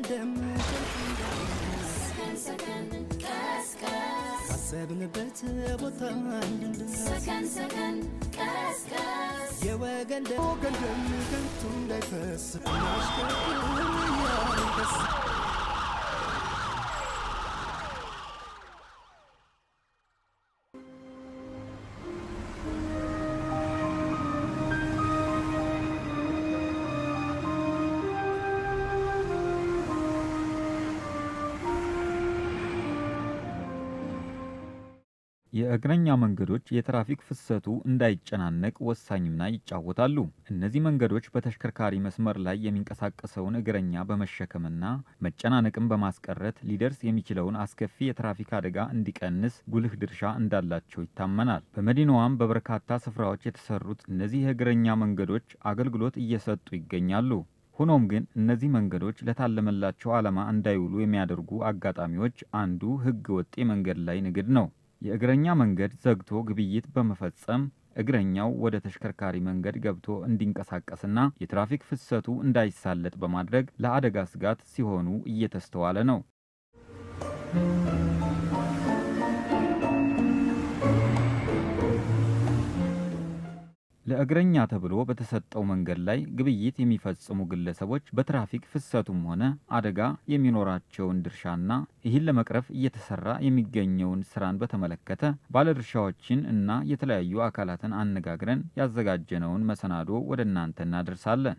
ወገንደም ካሰብንበት ቦታ እንድንደርስ የወገን ደም ወገንደም ከንቱ እንዳይፈስ እናሽከርክር እያልን ደስ የእግረኛ መንገዶች የትራፊክ ፍሰቱ እንዳይጨናነቅ ወሳኝ ሚና ይጫወታሉ። እነዚህ መንገዶች በተሽከርካሪ መስመር ላይ የሚንቀሳቀሰውን እግረኛ በመሸከምና መጨናነቅን በማስቀረት ሊደርስ የሚችለውን አስከፊ የትራፊክ አደጋ እንዲቀንስ ጉልህ ድርሻ እንዳላቸው ይታመናል። በመዲናዋም በበርካታ ስፍራዎች የተሰሩት እነዚህ የእግረኛ መንገዶች አገልግሎት እየሰጡ ይገኛሉ። ሆኖም ግን እነዚህ መንገዶች ለታለመላቸው ዓላማ እንዳይውሉ የሚያደርጉ አጋጣሚዎች አንዱ ሕገ ወጥ የመንገድ ላይ ንግድ ነው። የእግረኛ መንገድ ዘግቶ ግብይት በመፈጸም እግረኛው ወደ ተሽከርካሪ መንገድ ገብቶ እንዲንቀሳቀስና የትራፊክ ፍሰቱ እንዳይሳለጥ በማድረግ ለአደጋ ስጋት ሲሆኑ እየተስተዋለ ነው። ለእግረኛ ተብሎ በተሰጠው መንገድ ላይ ግብይት የሚፈጽሙ ግለሰቦች በትራፊክ ፍሰቱም ሆነ አደጋ የሚኖራቸውን ድርሻና ይህን ለመቅረፍ እየተሰራ የሚገኘውን ስራን በተመለከተ ባለድርሻዎችን እና የተለያዩ አካላትን አነጋግረን ያዘጋጀነውን መሰናዶ ወደ እናንተ እናደርሳለን።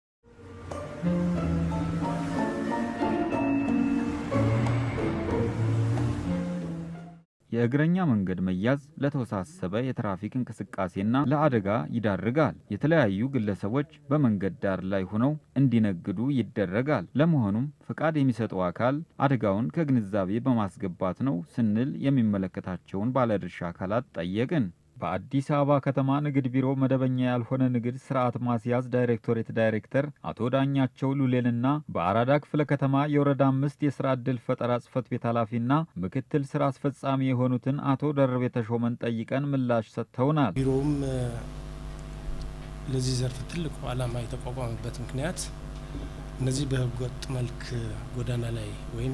የእግረኛ መንገድ መያዝ ለተወሳሰበ የትራፊክ እንቅስቃሴና ለአደጋ ይዳርጋል። የተለያዩ ግለሰቦች በመንገድ ዳር ላይ ሆነው እንዲነግዱ ይደረጋል። ለመሆኑም ፍቃድ የሚሰጠው አካል አደጋውን ከግንዛቤ በማስገባት ነው ስንል የሚመለከታቸውን ባለድርሻ አካላት ጠየቅን። በአዲስ አበባ ከተማ ንግድ ቢሮ መደበኛ ያልሆነ ንግድ ስርዓት ማስያዝ ዳይሬክቶሬት ዳይሬክተር አቶ ዳኛቸው ሉሌንና በአራዳ ክፍለ ከተማ የወረዳ አምስት የስራ ዕድል ፈጠራ ጽህፈት ቤት ኃላፊና ምክትል ስራ አስፈጻሚ የሆኑትን አቶ ደርቤ ተሾመን ጠይቀን ምላሽ ሰጥተውናል። ቢሮውም ለዚህ ዘርፍ ትልቁ ዓላማ የተቋቋመበት ምክንያት እነዚህ በህገወጥ መልክ ጎዳና ላይ ወይም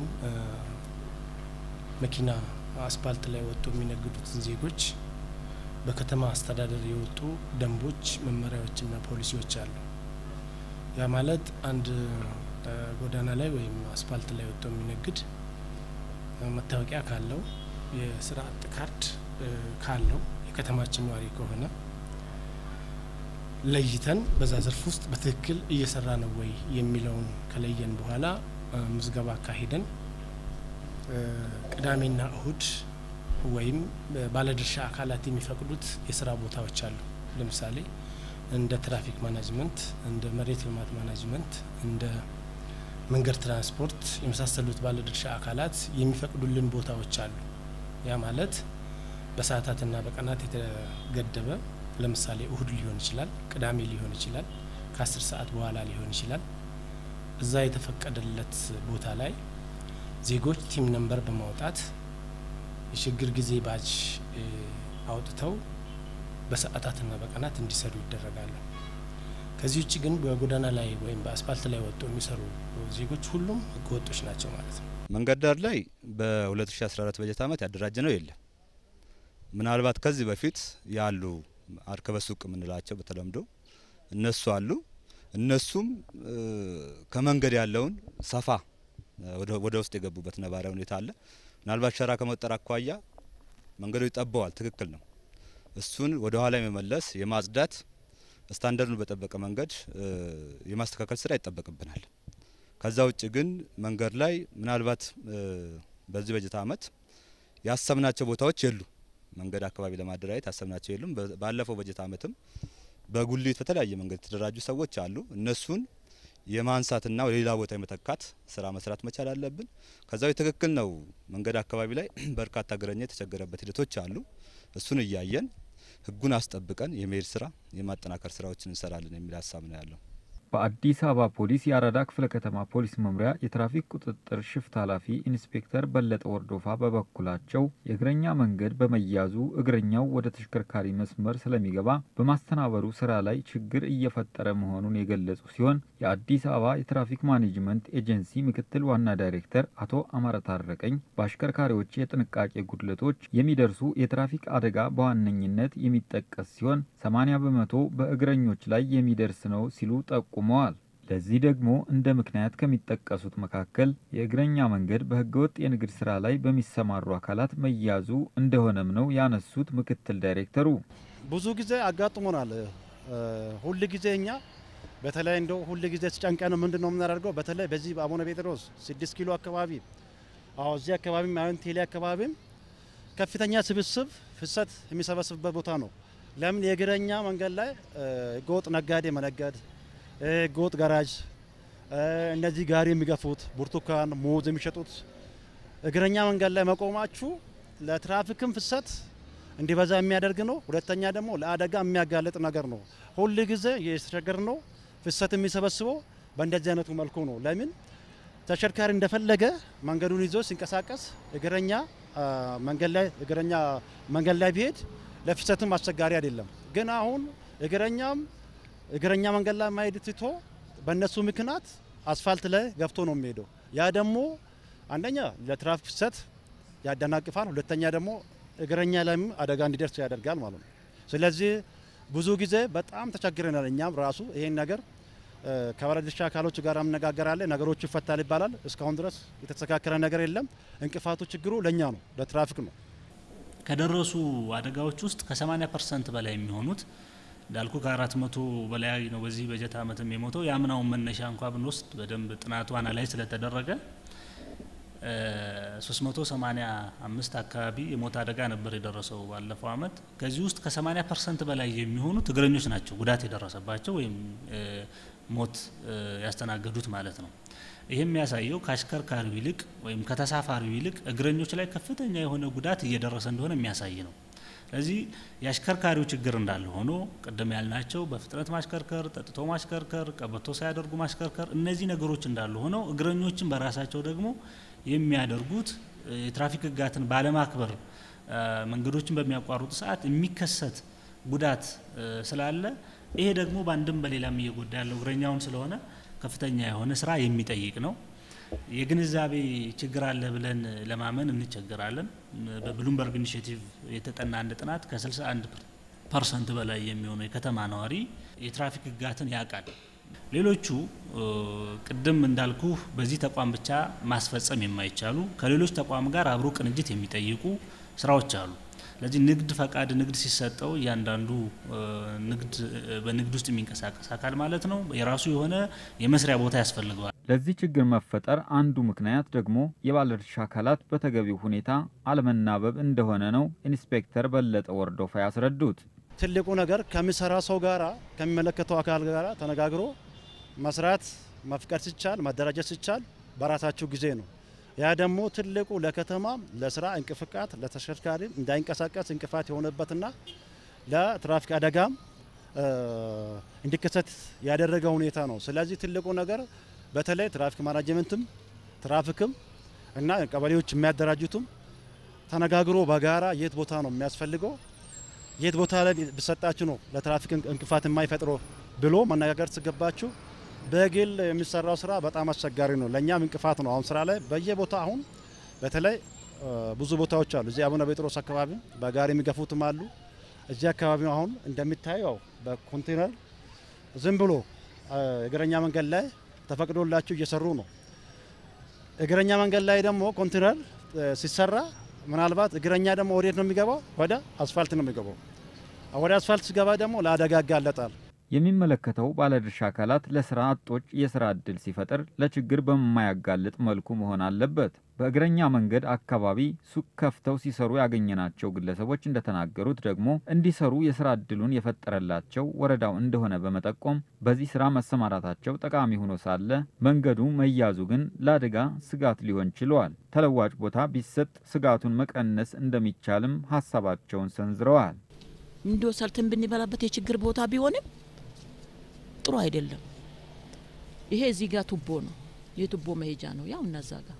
መኪና አስፓልት ላይ ወጥቶ የሚነግዱትን ዜጎች በከተማ አስተዳደር የወጡ ደንቦች፣ መመሪያዎችና ፖሊሲዎች አሉ። ያ ማለት አንድ ጎዳና ላይ ወይም አስፓልት ላይ ወጥቶ የሚነግድ መታወቂያ ካለው የስራ አጥ ካርድ ካለው የከተማችን ነዋሪ ከሆነ ለይተን በዛ ዘርፍ ውስጥ በትክክል እየሰራ ነው ወይ የሚለውን ከለየን በኋላ ምዝገባ አካሂደን ቅዳሜና እሁድ ወይም ባለድርሻ አካላት የሚፈቅዱት የስራ ቦታዎች አሉ። ለምሳሌ እንደ ትራፊክ ማናጅመንት፣ እንደ መሬት ልማት ማናጅመንት፣ እንደ መንገድ ትራንስፖርት የመሳሰሉት ባለድርሻ አካላት የሚፈቅዱልን ቦታዎች አሉ። ያ ማለት በሰዓታትና በቀናት የተገደበ ለምሳሌ እሁድ ሊሆን ይችላል፣ ቅዳሜ ሊሆን ይችላል፣ ከአስር ሰዓት በኋላ ሊሆን ይችላል። እዛ የተፈቀደለት ቦታ ላይ ዜጎች ቲም ነምበር በማውጣት የችግር ጊዜ ባጅ አውጥተው በሰዓታትና በቀናት እንዲሰሩ ይደረጋሉ። ከዚህ ውጭ ግን በጎዳና ላይ ወይም በአስፓልት ላይ ወጥተው የሚሰሩ ዜጎች ሁሉም ህገወጦች ናቸው ማለት ነው። መንገድ ዳር ላይ በ2014 በጀት ዓመት ያደራጀ ነው የለም። ምናልባት ከዚህ በፊት ያሉ አርከበ ሱቅ የምንላቸው በተለምዶ እነሱ አሉ። እነሱም ከመንገድ ያለውን ሰፋ ወደ ውስጥ የገቡበት ነባራዊ ሁኔታ አለ። ምናልባት ሸራ ከመጠር አኳያ መንገዶች ጠበዋል። ትክክል ነው። እሱን ወደ ኋላ የመመለስ የማጽዳት ስታንዳርዱን በጠበቀ መንገድ የማስተካከል ስራ ይጠበቅብናል። ከዛ ውጭ ግን መንገድ ላይ ምናልባት በዚህ በጀት ዓመት ያሰብናቸው ቦታዎች የሉ መንገድ አካባቢ ለማደራጀት ያሰብናቸው የሉም። ባለፈው በጀት ዓመትም በጉሊት በተለያየ መንገድ የተደራጁ ሰዎች አሉ። እነሱን የማንሳትና ወደ ሌላ ቦታ የመተካት ስራ መስራት መቻል አለብን። ከዛው ትክክል ነው። መንገድ አካባቢ ላይ በርካታ እግረኛ የተቸገረበት ሂደቶች አሉ። እሱን እያየን ህጉን አስጠብቀን የመሄድ ስራ የማጠናከር ስራዎችን እንሰራለን የሚል ሀሳብ ነው ያለው። በአዲስ አበባ ፖሊስ የአራዳ ክፍለ ከተማ ፖሊስ መምሪያ የትራፊክ ቁጥጥር ሽፍት ኃላፊ ኢንስፔክተር በለጠ ወርዶፋ በበኩላቸው የእግረኛ መንገድ በመያዙ እግረኛው ወደ ተሽከርካሪ መስመር ስለሚገባ በማስተናበሩ ስራ ላይ ችግር እየፈጠረ መሆኑን የገለጹ ሲሆን የአዲስ አበባ የትራፊክ ማኔጅመንት ኤጀንሲ ምክትል ዋና ዳይሬክተር አቶ አማረ ታረቀኝ በአሽከርካሪዎች የጥንቃቄ ጉድለቶች የሚደርሱ የትራፊክ አደጋ በዋነኝነት የሚጠቀስ ሲሆን 80 በመቶ በእግረኞች ላይ የሚደርስ ነው ሲሉ ጠቁመዋል። ለዚህ ደግሞ እንደ ምክንያት ከሚጠቀሱት መካከል የእግረኛ መንገድ በህገወጥ የንግድ ስራ ላይ በሚሰማሩ አካላት መያዙ እንደሆነም ነው ያነሱት ምክትል ዳይሬክተሩ። ብዙ ጊዜ አጋጥሞናል። ሁል ጊዜ እኛ በተለይ እንደው ሁል ጊዜ ሲጨንቀን ምንድን ነው የምናደርገው? በተለይ በዚህ በአቡነ ጴጥሮስ ስድስት ኪሎ አካባቢ አዎ፣ እዚህ አካባቢ አሁን ቴሌ አካባቢም ከፍተኛ ስብስብ ፍሰት የሚሰበስብበት ቦታ ነው። ለምን የእግረኛ መንገድ ላይ ህገወጥ ነጋዴ መነገድ፣ ህገወጥ ጋራጅ፣ እነዚህ ጋሪ የሚገፉት ብርቱካን፣ ሙዝ የሚሸጡት እግረኛ መንገድ ላይ መቆማችሁ ለትራፊክም ፍሰት እንዲበዛ የሚያደርግ ነው። ሁለተኛ ደግሞ ለአደጋ የሚያጋልጥ ነገር ነው። ሁል ጊዜ የተቸገር ነው ፍሰት የሚሰበስበው በእንደዚህ አይነቱ መልኩ ነው። ለምን ተሽከርካሪ እንደፈለገ መንገዱን ይዞ ሲንቀሳቀስ እግረኛ መንገድ ላይ እግረኛ መንገድ ላይ ቢሄድ ለፍሰትም አስቸጋሪ አይደለም። ግን አሁን እግረኛም እግረኛ መንገድ ላይ ማሄድ ትቶ በእነሱ ምክንያት አስፋልት ላይ ገብቶ ነው የሚሄደው። ያ ደግሞ አንደኛ ለትራፊክ ፍሰት ያደናቅፋል፣ ሁለተኛ ደግሞ እግረኛ ላይም አደጋ እንዲደርስ ያደርጋል ማለት ነው። ስለዚህ ብዙ ጊዜ በጣም ተቸግረናል። እኛም ራሱ ይሄን ነገር ከባለድርሻ አካሎች ጋር አነጋገራለን። ነገሮቹ ይፈታል ይባላል። እስካሁን ድረስ የተስተካከለ ነገር የለም። እንቅፋቱ ችግሩ ለእኛ ነው፣ ለትራፊክ ነው። ከደረሱ አደጋዎች ውስጥ ከ80 ፐርሰንት በላይ የሚሆኑት እንዳልኩ ከአራት መቶ በላይ ነው በዚህ በጀት ዓመትም የሞተው። የአምናውን መነሻ እንኳ ብንወስድ በደንብ ጥናቱ አናላይዝ ስለተደረገ 385 አካባቢ የሞት አደጋ ነበር የደረሰው ባለፈው ዓመት። ከዚህ ውስጥ ከ80 ፐርሰንት በላይ የሚሆኑት እግረኞች ናቸው ጉዳት የደረሰባቸው ወይም ሞት ያስተናገዱት ማለት ነው። ይህ የሚያሳየው ከአሽከርካሪው ይልቅ ወይም ከተሳፋሪው ይልቅ እግረኞች ላይ ከፍተኛ የሆነ ጉዳት እየደረሰ እንደሆነ የሚያሳይ ነው። ስለዚህ የአሽከርካሪው ችግር እንዳለ ሆኖ ቅድም ያልናቸው በፍጥነት ማሽከርከር፣ ጠጥቶ ማሽከርከር፣ ቀበቶ ሳያደርጉ ማሽከርከር፣ እነዚህ ነገሮች እንዳሉ ሆነው እግረኞችን በራሳቸው ደግሞ የሚያደርጉት የትራፊክ ሕግጋትን ባለማክበር መንገዶችን በሚያቋርጡ ሰዓት የሚከሰት ጉዳት ስላለ ይሄ ደግሞ በአንድም በሌላም እየጎዳ ያለው እግረኛውን ስለሆነ ከፍተኛ የሆነ ስራ የሚጠይቅ ነው። የግንዛቤ ችግር አለ ብለን ለማመን እንቸገራለን። በብሉምበርግ ኢኒሽቲቭ የተጠና አንድ ጥናት ከ61 ፐርሰንት በላይ የሚሆነው የከተማ ነዋሪ የትራፊክ ሕግጋትን ያውቃል። ሌሎቹ ቅድም እንዳልኩ በዚህ ተቋም ብቻ ማስፈጸም የማይቻሉ ከሌሎች ተቋም ጋር አብሮ ቅንጅት የሚጠይቁ ስራዎች አሉ። ስለዚህ ንግድ ፈቃድ ንግድ ሲሰጠው እያንዳንዱ ንግድ በንግድ ውስጥ የሚንቀሳቀስ አካል ማለት ነው የራሱ የሆነ የመስሪያ ቦታ ያስፈልገዋል። ለዚህ ችግር መፈጠር አንዱ ምክንያት ደግሞ የባለድርሻ አካላት በተገቢው ሁኔታ አለመናበብ እንደሆነ ነው ኢንስፔክተር በለጠ ወርዶፋ ያስረዱት። ትልቁ ነገር ከሚሰራ ሰው ጋራ ከሚመለከተው አካል ጋራ ተነጋግሮ መስራት መፍቀድ ሲቻል ማደራጀት ሲቻል በራሳቸው ጊዜ ነው። ያ ደግሞ ትልቁ ለከተማ ለስራ እንቅፍቃት ለተሽከርካሪ እንዳይንቀሳቀስ እንቅፋት የሆነበትና ለትራፊክ አደጋም እንዲከሰት ያደረገ ሁኔታ ነው። ስለዚህ ትልቁ ነገር በተለይ ትራፊክ ማናጅመንትም ትራፊክም እና ቀበሌዎች የሚያደራጁትም ተነጋግሮ በጋራ የት ቦታ ነው የሚያስፈልገው የት ቦታ ላይ ብሰጣችሁ ነው ለትራፊክ እንቅፋት የማይፈጥረው ብሎ መነጋገር ሲገባችሁ በግል የሚሰራው ስራ በጣም አስቸጋሪ ነው። ለእኛም እንቅፋት ነው። አሁን ስራ ላይ በየቦታ አሁን በተለይ ብዙ ቦታዎች አሉ። እዚህ አቡነ ጴጥሮስ አካባቢ በጋሪ የሚገፉትም አሉ። እዚህ አካባቢ አሁን እንደሚታየው በኮንቴነር ዝም ብሎ እግረኛ መንገድ ላይ ተፈቅዶላቸው እየሰሩ ነው። እግረኛ መንገድ ላይ ደግሞ ኮንቴነር ሲሰራ ምናልባት እግረኛ ደግሞ ወዴት ነው የሚገባው? ወደ አስፋልት ነው የሚገባው። ወደ አስፋልት ሲገባ ደግሞ ለአደጋ ያጋለጣል። የሚመለከተው ባለድርሻ አካላት ለስራ አጦች የስራ እድል ሲፈጥር ለችግር በማያጋልጥ መልኩ መሆን አለበት። በእግረኛ መንገድ አካባቢ ሱቅ ከፍተው ሲሰሩ ያገኘናቸው ግለሰቦች እንደተናገሩት ደግሞ እንዲሰሩ የስራ እድሉን የፈጠረላቸው ወረዳው እንደሆነ በመጠቆም በዚህ ስራ መሰማራታቸው ጠቃሚ ሆኖ ሳለ መንገዱ መያዙ ግን ለአደጋ ስጋት ሊሆን ችሏል። ተለዋጭ ቦታ ቢሰጥ ስጋቱን መቀነስ እንደሚቻልም ሀሳባቸውን ሰንዝረዋል። እንዲሁ ሰርተን ብንበላበት የችግር ቦታ ቢሆንም ጥሩ አይደለም። ይሄ እዚህ ጋር ቱቦ ነው፣ የቱቦ መሄጃ ነው። ያው እነዛ ጋር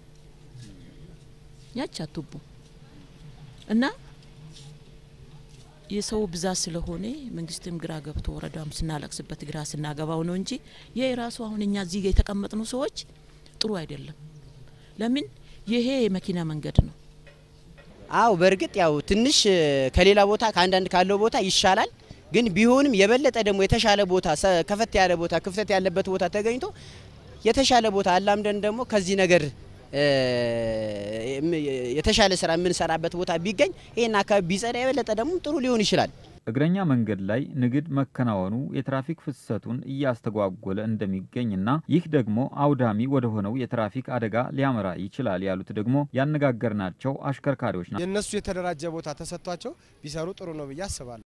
ያቻ ቱቦ እና የሰው ብዛት ስለሆነ መንግስትም ግራ ገብቶ ወረዳም ስናለቅስበት ግራ ስናገባው ነው እንጂ ይህ ራሱ አሁን እኛ እዚህ ጋር የተቀመጥኑ ሰዎች ጥሩ አይደለም። ለምን ይሄ የመኪና መንገድ ነው። አው በእርግጥ ያው ትንሽ ከሌላ ቦታ ከአንዳንድ ካለው ቦታ ይሻላል። ግን ቢሆንም የበለጠ ደግሞ የተሻለ ቦታ ከፈት ያለ ቦታ ክፍተት ያለበት ቦታ ተገኝቶ የተሻለ ቦታ አላምደን ደግሞ ከዚህ ነገር የተሻለ ስራ የምንሰራበት ቦታ ቢገኝ ይህን አካባቢ ቢጸዳ የበለጠ ደግሞ ጥሩ ሊሆን ይችላል። እግረኛ መንገድ ላይ ንግድ መከናወኑ የትራፊክ ፍሰቱን እያስተጓጎለ እንደሚገኝና ይህ ደግሞ አውዳሚ ወደ ሆነው የትራፊክ አደጋ ሊያመራ ይችላል ያሉት ደግሞ ያነጋገርናቸው አሽከርካሪዎች ናቸው። የእነሱ የተደራጀ ቦታ ተሰጥቷቸው ቢሰሩ ጥሩ ነው ብዬ አስባለሁ።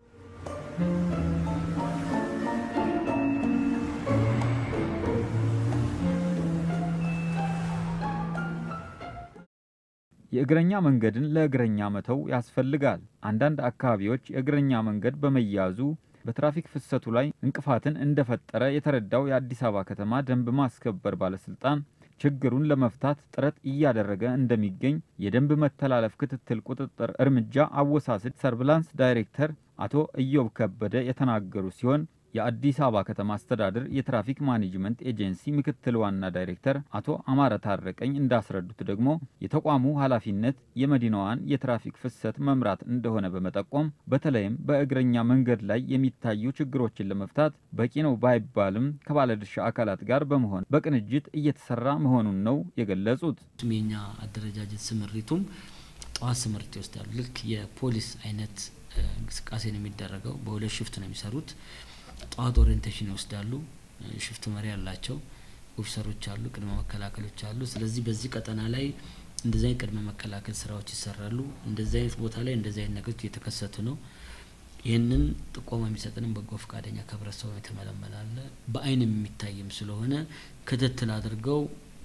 የእግረኛ መንገድን ለእግረኛ መተው ያስፈልጋል። አንዳንድ አካባቢዎች የእግረኛ መንገድ በመያዙ በትራፊክ ፍሰቱ ላይ እንቅፋትን እንደፈጠረ የተረዳው የአዲስ አበባ ከተማ ደንብ ማስከበር ባለስልጣን ችግሩን ለመፍታት ጥረት እያደረገ እንደሚገኝ የደንብ መተላለፍ ክትትል ቁጥጥር እርምጃ አወሳሰድ ሰርቪላንስ ዳይሬክተር አቶ ኢዮብ ከበደ የተናገሩ ሲሆን የአዲስ አበባ ከተማ አስተዳደር የትራፊክ ማኔጅመንት ኤጀንሲ ምክትል ዋና ዳይሬክተር አቶ አማረ ታረቀኝ እንዳስረዱት ደግሞ የተቋሙ ኃላፊነት የመዲናዋን የትራፊክ ፍሰት መምራት እንደሆነ በመጠቆም በተለይም በእግረኛ መንገድ ላይ የሚታዩ ችግሮችን ለመፍታት በቂ ነው ባይባልም ከባለድርሻ አካላት ጋር በመሆን በቅንጅት እየተሰራ መሆኑን ነው የገለጹት። የኛ አደረጃጀት ስምሪቱም ጠዋት ስምሪት ይወስዳሉ። ልክ የፖሊስ አይነት እንቅስቃሴ ነው የሚደረገው። በሁለት ሽፍት ነው የሚሰሩት። ጠዋት ኦሪየንቴሽን ይወስዳሉ። ሽፍት መሪ ያላቸው ኦፊሰሮች አሉ፣ ቅድመ መከላከሎች አሉ። ስለዚህ በዚህ ቀጠና ላይ እንደዚህ አይነት ቅድመ መከላከል ስራዎች ይሰራሉ። እንደዚህ አይነት ቦታ ላይ እንደዚህ አይነት ነገሮች እየተከሰቱ ነው። ይህንን ጥቆማ የሚሰጥንም በጎ ፈቃደኛ ከህብረተሰቡ የተመለመላለ በአይን የሚታይም ስለሆነ ክትትል አድርገው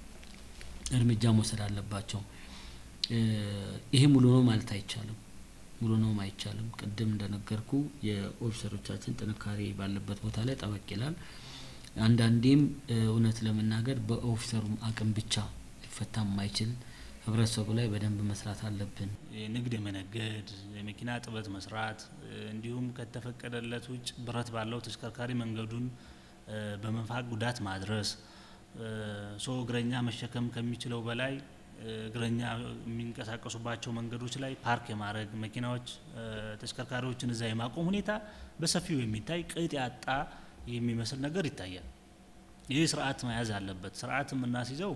እርምጃ መውሰድ አለባቸው። ይሄ ሙሉ ነው ማለት አይቻልም። ሙሉ ነው አይቻልም። ቅድም እንደነገርኩ የኦፊሰሮቻችን ጥንካሬ ባለበት ቦታ ላይ ጠበቅ ይላል። አንዳንዴም እውነት ለመናገር በኦፊሰሩም አቅም ብቻ ሊፈታ የማይችል ህብረተሰቡ ላይ በደንብ መስራት አለብን። ንግድ የመነገድ የመኪና ጥበት መስራት እንዲሁም ከተፈቀደለት ውጭ ብረት ባለው ተሽከርካሪ መንገዱን በመንፋቅ ጉዳት ማድረስ ሰው እግረኛ መሸከም ከሚችለው በላይ እግረኛ የሚንቀሳቀሱባቸው መንገዶች ላይ ፓርክ የማድረግ መኪናዎች፣ ተሽከርካሪዎችን እዛ የማቆም ሁኔታ በሰፊው የሚታይ ቅጥ ያጣ የሚመስል ነገር ይታያል። ይህ ስርዓት መያዝ አለበት። ስርዓት የምናስይዘው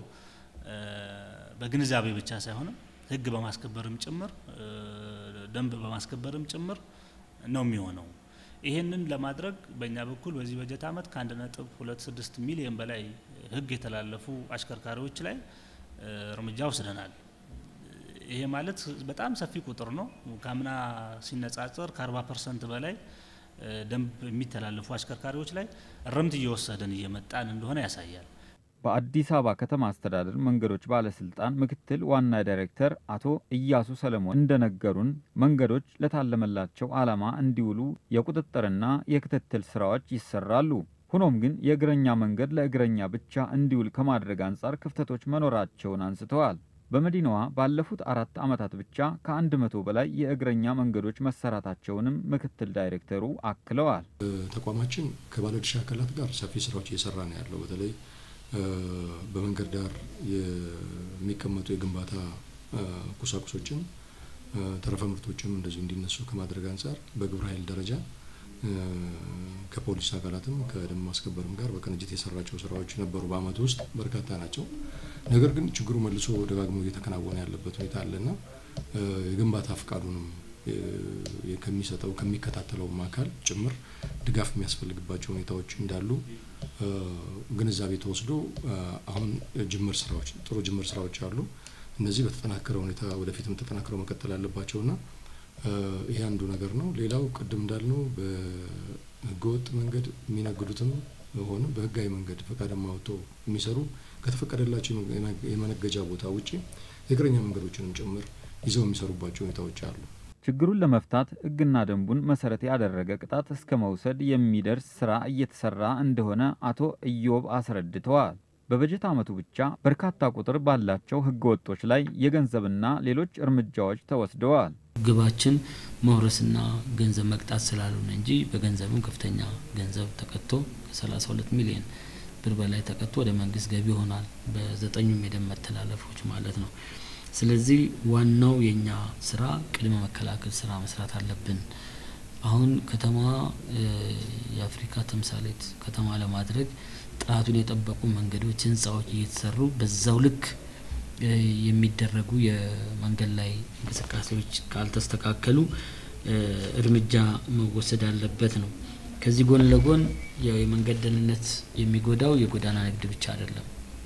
በግንዛቤ ብቻ ሳይሆንም ህግ በማስከበርም ጭምር ደንብ በማስከበርም ጭምር ነው የሚሆነው። ይህንን ለማድረግ በእኛ በኩል በዚህ በጀት ዓመት ከአንድ ነጥብ ሁለት ስድስት ሚሊዮን በላይ ህግ የተላለፉ አሽከርካሪዎች ላይ እርምጃ ወስደናል። ይሄ ማለት በጣም ሰፊ ቁጥር ነው። ከአምና ሲነጻጸር ከ40 ፐርሰንት በላይ ደንብ የሚተላለፉ አሽከርካሪዎች ላይ እርምት እየወሰድን እየመጣን እንደሆነ ያሳያል። በአዲስ አበባ ከተማ አስተዳደር መንገዶች ባለስልጣን ምክትል ዋና ዳይሬክተር አቶ እያሱ ሰለሞን እንደነገሩን መንገዶች ለታለመላቸው ዓላማ እንዲውሉ የቁጥጥርና የክትትል ስራዎች ይሰራሉ። ሆኖም ግን የእግረኛ መንገድ ለእግረኛ ብቻ እንዲውል ከማድረግ አንጻር ክፍተቶች መኖራቸውን አንስተዋል። በመዲናዋ ባለፉት አራት ዓመታት ብቻ ከአንድ መቶ በላይ የእግረኛ መንገዶች መሰራታቸውንም ምክትል ዳይሬክተሩ አክለዋል። ተቋማችን ከባለድርሻ አካላት ጋር ሰፊ ስራዎች እየሰራ ነው ያለው። በተለይ በመንገድ ዳር የሚቀመጡ የግንባታ ቁሳቁሶችን ተረፈ ምርቶችም እንደዚሁ እንዲነሱ ከማድረግ አንጻር በግብረ ኃይል ደረጃ ከፖሊስ አካላትም ከደንብ ማስከበርም ጋር በቅንጅት የሰራቸው ስራዎች ነበሩ። በአመቱ ውስጥ በርካታ ናቸው። ነገር ግን ችግሩ መልሶ ደጋግሞ እየተከናወነ ያለበት ሁኔታ አለና የግንባታ ፍቃዱንም ከሚሰጠው ከሚከታተለውም አካል ጭምር ድጋፍ የሚያስፈልግባቸው ሁኔታዎች እንዳሉ ግንዛቤ ተወስዶ አሁን ጅምር ስራዎች ጥሩ ጅምር ስራዎች አሉ። እነዚህ በተጠናከረ ሁኔታ ወደፊትም ተጠናክረው መቀጠል አለባቸውና ይሄ አንዱ ነገር ነው። ሌላው ቅድም እንዳልነው በህገወጥ መንገድ የሚነግዱትም ሆነ በህጋዊ መንገድ ፈቃድማ አውጥተው የሚሰሩ ከተፈቀደላቸው የመነገጃ ቦታ ውጪ የእግረኛ መንገዶችንም ጭምር ይዘው የሚሰሩባቸው ሁኔታዎች አሉ። ችግሩን ለመፍታት ሕግና ደንቡን መሰረት ያደረገ ቅጣት እስከ መውሰድ የሚደርስ ስራ እየተሰራ እንደሆነ አቶ ኢዮብ አስረድተዋል። በበጀት ዓመቱ ብቻ በርካታ ቁጥር ባላቸው ሕገ ወጦች ላይ የገንዘብና ሌሎች እርምጃዎች ተወስደዋል። ግባችን መውረስና ገንዘብ መቅጣት ስላልሆነ እንጂ በገንዘብም ከፍተኛ ገንዘብ ተቀጥቶ ከ32 ሚሊዮን ብር በላይ ተቀጥቶ ወደ መንግስት ገቢ ይሆናል። በዘጠኙም የደም መተላለፎች ማለት ነው። ስለዚህ ዋናው የኛ ስራ ቅድመ መከላከል ስራ መስራት አለብን። አሁን ከተማዋ የአፍሪካ ተምሳሌት ከተማ ለማድረግ ጥራቱን የጠበቁ መንገዶች፣ ህንጻዎች እየተሰሩ በዛው ልክ የሚደረጉ የመንገድ ላይ እንቅስቃሴዎች ካልተስተካከሉ እርምጃ መወሰድ አለበት ነው። ከዚህ ጎን ለጎን የመንገድ ደህንነት የሚጎዳው የጎዳና ንግድ ብቻ አይደለም።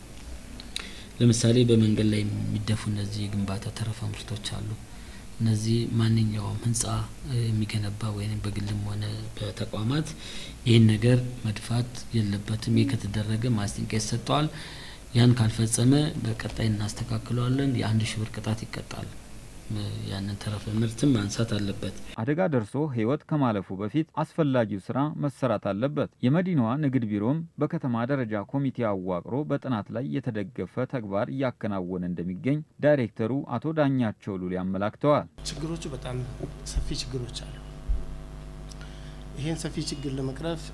ለምሳሌ በመንገድ ላይ የሚደፉ እነዚህ የግንባታ ተረፈ ምርቶች አሉ። እነዚህ ማንኛውም ህንጻ የሚገነባ ወይም በግልም ሆነ በተቋማት ይህን ነገር መድፋት የለበትም። ይህ ከተደረገ ማስጠንቀቂያ ይሰጠዋል። ያን ካልፈጸመ በቀጣይ እናስተካክለዋለን። የአንድ ሺህ ብር ቅጣት ይቀጣል። ያንን ተረፈ ምርትም ማንሳት አለበት። አደጋ ደርሶ ህይወት ከማለፉ በፊት አስፈላጊው ስራ መሰራት አለበት። የመዲናዋ ንግድ ቢሮም በከተማ ደረጃ ኮሚቴ አዋቅሮ በጥናት ላይ የተደገፈ ተግባር እያከናወነ እንደሚገኝ ዳይሬክተሩ አቶ ዳኛቸው ሉሌ አመላክተዋል። ችግሮቹ በጣም ሰፊ ችግሮች አሉ። ይህን ሰፊ ችግር ለመቅረፍ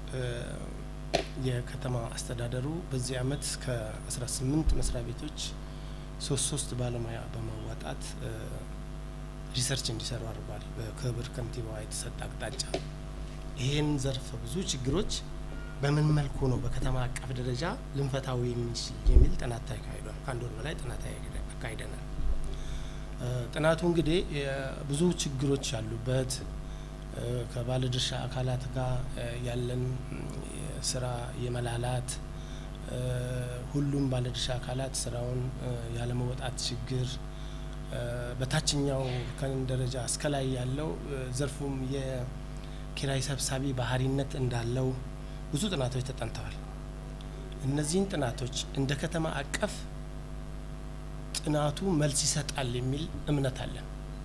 የከተማ አስተዳደሩ በዚህ አመት ከ18 መስሪያ ቤቶች ሶስት ሶስት ባለሙያ በማዋጣት ሪሰርች እንዲሰሩ አድርጓል። በክብር ከንቲባዋ የተሰጠ አቅጣጫ ይህን ዘርፈ ብዙ ችግሮች በምን መልኩ ነው በከተማ አቀፍ ደረጃ ልንፈታው የሚችል የሚል ጥናት ተካሂዷል። ከአንድ ወር በላይ ጥናት አካሂደናል። ጥናቱ እንግዲህ ብዙ ችግሮች ያሉበት ከባለድርሻ አካላት ጋር ያለን ስራ የመላላት ሁሉም ባለድርሻ አካላት ስራውን ያለመወጣት ችግር በታችኛው ከን ደረጃ እስከ ላይ ያለው ዘርፉም የኪራይ ሰብሳቢ ባህሪነት እንዳለው ብዙ ጥናቶች ተጠንተዋል። እነዚህን ጥናቶች እንደ ከተማ አቀፍ ጥናቱ መልስ ይሰጣል የሚል እምነት አለን።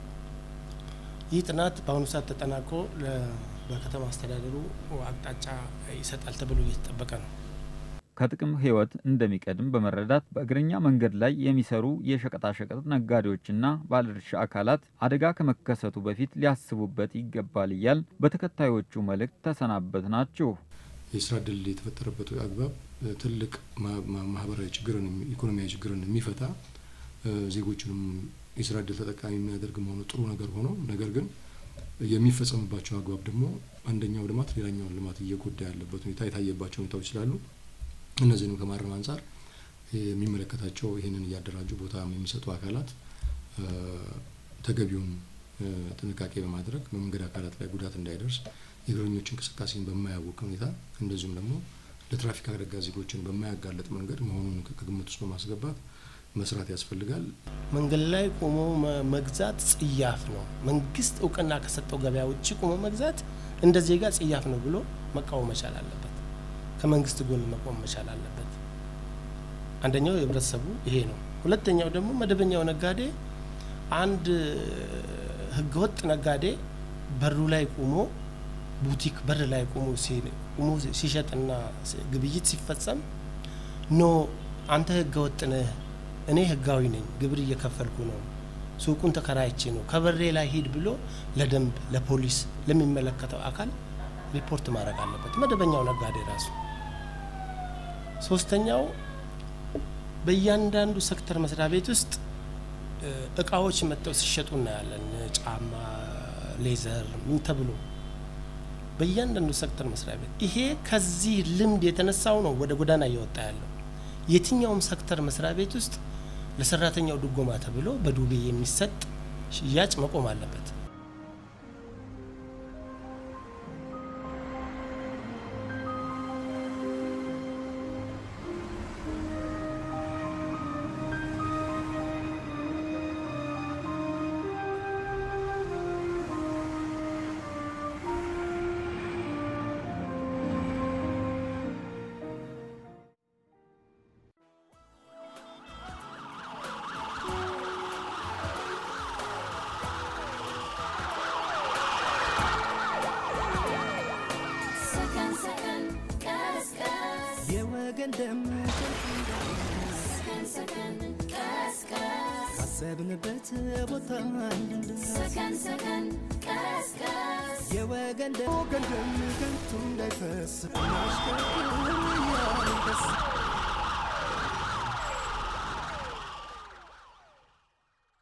ይህ ጥናት በአሁኑ ሰዓት ተጠናቆ በከተማ አስተዳደሩ አቅጣጫ ይሰጣል ተብሎ እየተጠበቀ ነው። ከጥቅም ህይወት እንደሚቀድም በመረዳት በእግረኛ መንገድ ላይ የሚሰሩ የሸቀጣሸቀጥ ነጋዴዎችና ባለድርሻ አካላት አደጋ ከመከሰቱ በፊት ሊያስቡበት ይገባል እያል በተከታዮቹ መልእክት ተሰናበት ናችሁ። የስራ እድል የተፈጠረበት አግባብ ትልቅ ማህበራዊ ችግርን፣ ኢኮኖሚያዊ ችግርን የሚፈታ ዜጎችንም የስራ እድል ተጠቃሚ የሚያደርግ መሆኑ ጥሩ ነገር ሆኖ ነገር ግን የሚፈጸምባቸው አግባብ ደግሞ አንደኛው ልማት ሌላኛውን ልማት እየጎዳ ያለበት ሁኔታ የታየባቸው ሁኔታዎች ስላሉ እነዚህንም ከማረም አንጻር የሚመለከታቸው ይህንን እያደራጁ ቦታ የሚሰጡ አካላት ተገቢውን ጥንቃቄ በማድረግ በመንገድ አካላት ላይ ጉዳት እንዳይደርስ የእግረኞች እንቅስቃሴን በማያውቅ ሁኔታ እንደዚሁም ደግሞ ለትራፊክ አደጋ ዜጎችን በማያጋለጥ መንገድ መሆኑን ከግምት ውስጥ በማስገባት መስራት ያስፈልጋል። መንገድ ላይ ቆሞ መግዛት ጽያፍ ነው። መንግስት እውቅና ከሰጠው ገበያ ውጭ ቆሞ መግዛት እንደ ዜጋ ጽያፍ ነው ብሎ መቃወም መቻል አለበት። ከመንግስት ጎን መቆም መቻል አለበት። አንደኛው የህብረተሰቡ ይሄ ነው። ሁለተኛው ደግሞ መደበኛው ነጋዴ አንድ ህገወጥ ነጋዴ በሩ ላይ ቆሞ ቡቲክ በር ላይ ቆሞ ቆሞ ሲሸጥና ግብይት ሲፈጸም ኖ አንተ ህገወጥ ነህ፣ እኔ ህጋዊ ነኝ፣ ግብር እየከፈልኩ ነው፣ ሱቁን ተከራይቼ ነው፣ ከበሬ ላይ ሂድ ብሎ ለደንብ ለፖሊስ ለሚመለከተው አካል ሪፖርት ማድረግ አለበት መደበኛው ነጋዴ ራሱ። ሶስተኛው በእያንዳንዱ ሴክተር መስሪያ ቤት ውስጥ እቃዎች መጥተው ሲሸጡ እናያለን። ጫማ፣ ሌዘር ምን ተብሎ በእያንዳንዱ ሴክተር መስሪያ ቤት ይሄ ከዚህ ልምድ የተነሳው ነው ወደ ጎዳና እየወጣ ያለው። የትኛውም ሴክተር መስሪያ ቤት ውስጥ ለሰራተኛው ድጎማ ተብሎ በዱቤ የሚሰጥ ሽያጭ መቆም አለበት። አሰብንበት ቦታ እንድንደርስ ሰከን ሰከን ቀስቀስ የወገን ደም ወገን ደም ከንቱ እንዳይፈስ እናሽከርክር